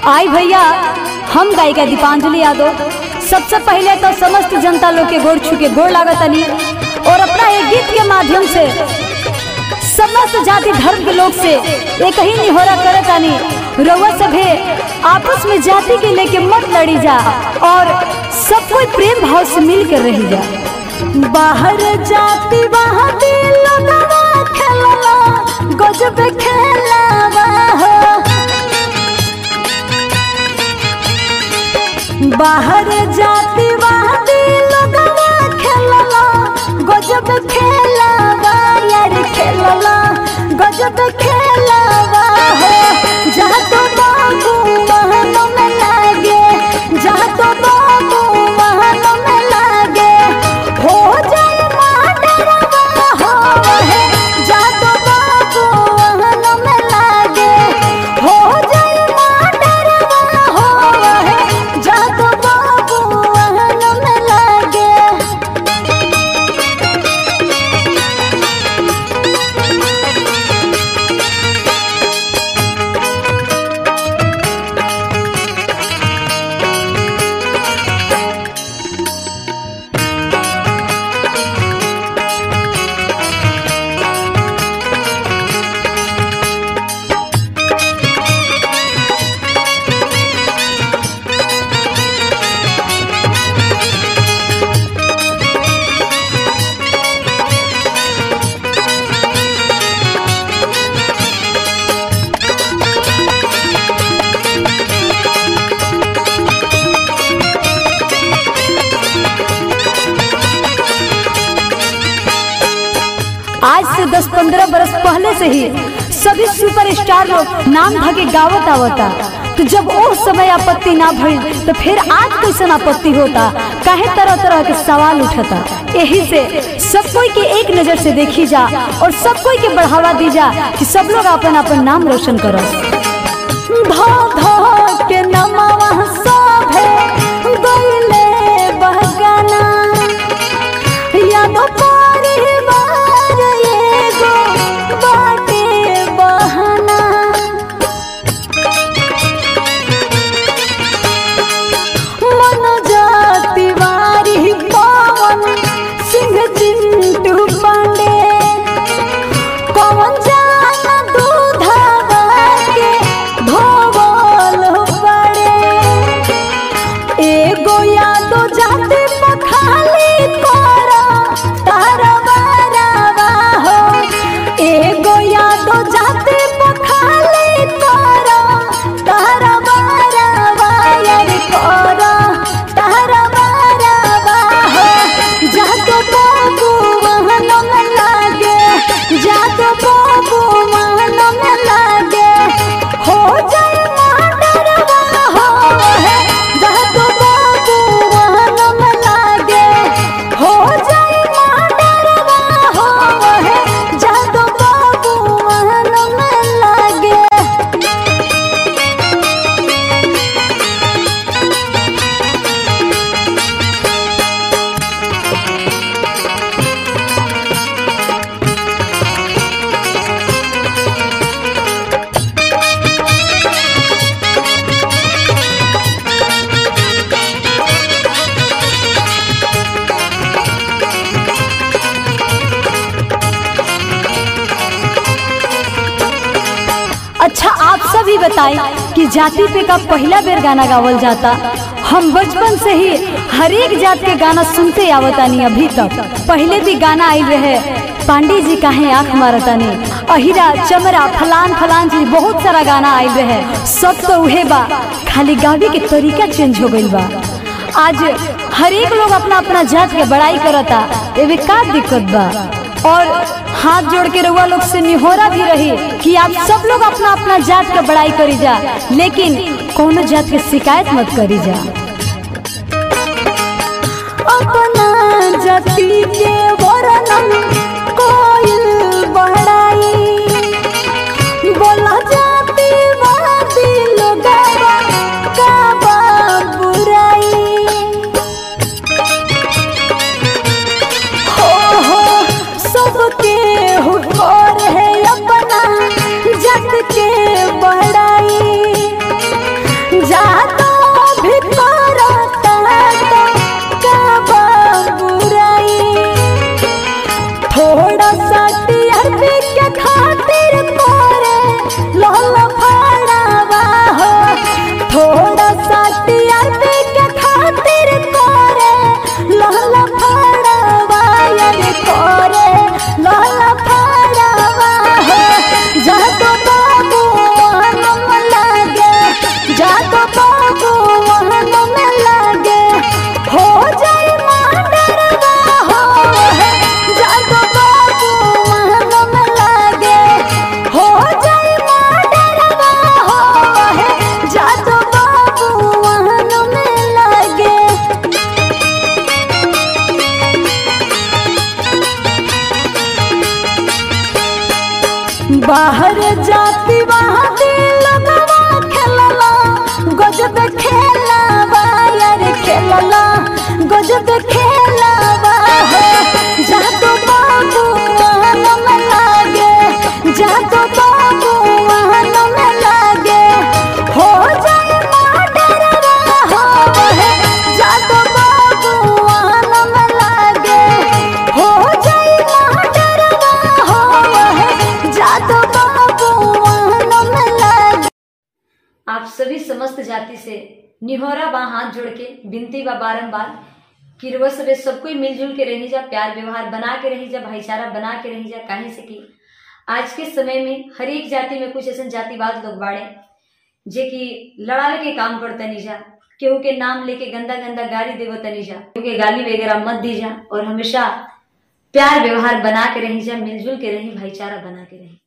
आई भैया हम गायिका दीपांजलि यादव सबसे पहले तो समस्त जनता लोग के गोड़ छू के गोड़ लागतनी और अपना एक गीत के माध्यम से समस्त जाति धर्म के लोग से एक ही निहोरा करतानी रउआ सभे आपस में जाति के लेके मत लड़ी जा और सब कोई प्रेम भाव से मिल कर रही जा बाहर जाति बाहर लोगवा खेलला गजब खेलवा हो बाहर जाति वादी लोगवा खेलला गजब खेलवा यार खेलला गजब खेलवा हो जहाँ तो बाबू वहाँ में लागे जहाँ तो बाबू वहाँ में लागे हो जाए माडरवा हो है जहाँ तो बाबू वहाँ में लागे हो जाए माडरवा हो है जहाँ तो बाबू वहाँ में लागे आज से 10-15 बरस पहले से ही सभी सुपरस्टार लोग नाम धके गावत आवता तो जब वो समय आपत्ति ना भइल तो फिर आज कैसन आपत्ति होता काहे तरह तरह के सवाल उठता यही से सब कोई के एक नजर से देखी जा और सब कोई के बढ़ावा दी जा कि सब लोग अपन अपन नाम रोशन करो धो धो के नमवा सभे गइले बहकाना यादो परिवार एगो बाटे बहाना मनोजा तिवारी पवन सिंह चिंटू पांडे कौन जाना दूधवा के धोवल पड़े एगो यादो जाति पखाली करा तारा बारावा हो एगो यादो जाति पखाली करा तारा बारावा यार करा तारा बारावा हो जातो बाबू वहन में लागे जातो बाबू वहन में लागे हो जाए माडरवा हो है जातो बाबू वहन में लागे हो जाए माडरवा हो है जातो बाबू वहन में लागे अच्छा आप सभी बताएं कि जाति पे का पहला बेर गाना गावल जाता हम बचपन से ही हर एक जात के गाना सुनते आवतानी अभी तक पहले भी गाना आई रहे पांडे जी काहे आंख मारतानी अहिरा चमरा फलान फलान जी बहुत सारा गाना आई रहे सब तो उहे बा खाली गावे के तरीका चेंज हो गइल बा आज हर एक लोग अपना अपना जात के बड़ाई करता एवे का दिक्कत बा और हाथ जोड़ के रउआ लोग से निहोरा भी रही कि आप सब लोग अपना अपना जात के बड़ाई करी जा लेकिन कोनो जात के शिकायत मत करी जा अपना जाति के वर्णन कोइल बढ़ाई बोला जाति वादी लोगवा का बा बुराई हो हो सबके हुकोर है अपना जग के बढ़ाई सभी समस्त जाति से निहोरा बा हाथ जोड़ के विनती बा बारम्बार कि रुआ सबे सब कोई मिलजुल के रही जा प्यार व्यवहार बना के रही जा भाईचारा बना के रही जा काहे से कि आज के समय में हर एक जाति में कुछ ऐसे जातिवाद लोग बाड़े जे कि लड़ावे के काम करते नहीं जा केहू के नाम लेके गंदा गंदा गाली देवो तनी जा केहू के गाली वगैरह मत दी जा और हमेशा प्यार व्यवहार बना के रही जा मिलजुल के रही भाईचारा बना के रही